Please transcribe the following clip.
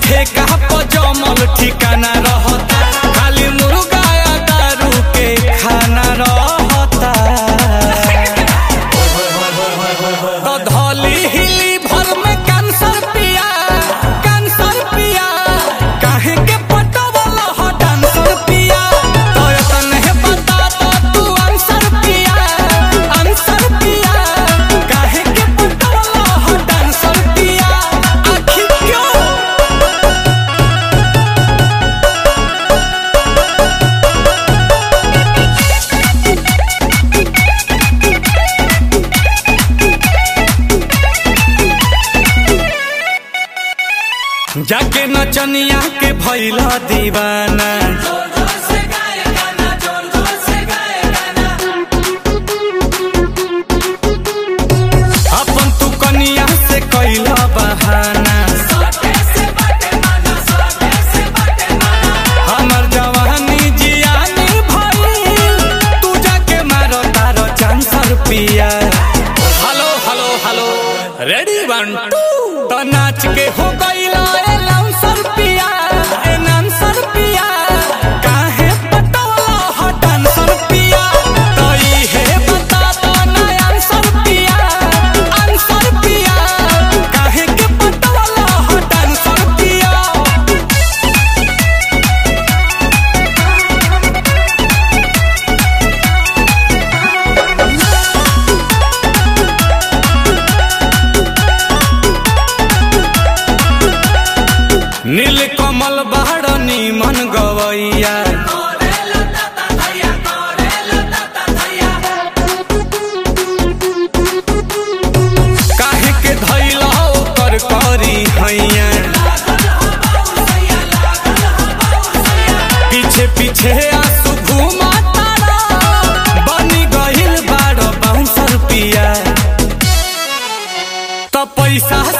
ठेका पर जमल ठिकाना रहता खाली मुर्गा या दारू के खाना रहता तो धौली हिली भर में कैंसर पिया कैंसर पिया काहे के पटवल ह डांसर पिया तो तने बता तो तू आंसर पिया आंसर पिया काहे के पटवल ह डांसर पिया आखिर क्यों जाके नचनिया के भैला दीवाना अपन तू कनिया से कैला बहाना हमर जवानी जियानी भइल तू जाके मारो तारो चांसर पिया hello hello hello ready one two तो नाच के हो गईला ए लाउंसर पिया ए नांसर पिया काहे पटवला ह डांसर पिया तो इहे बता दो ना आंसर पिया आंसर पिया काहे के पटवला ह डांसर पिया नील कमल बाड़ नीमन गवैया काहे के धैला ओकर करी हैया पीछे पीछे आंसू घुमा तारा बनी गइल बाड़ बाउंसर पिया तो पैसा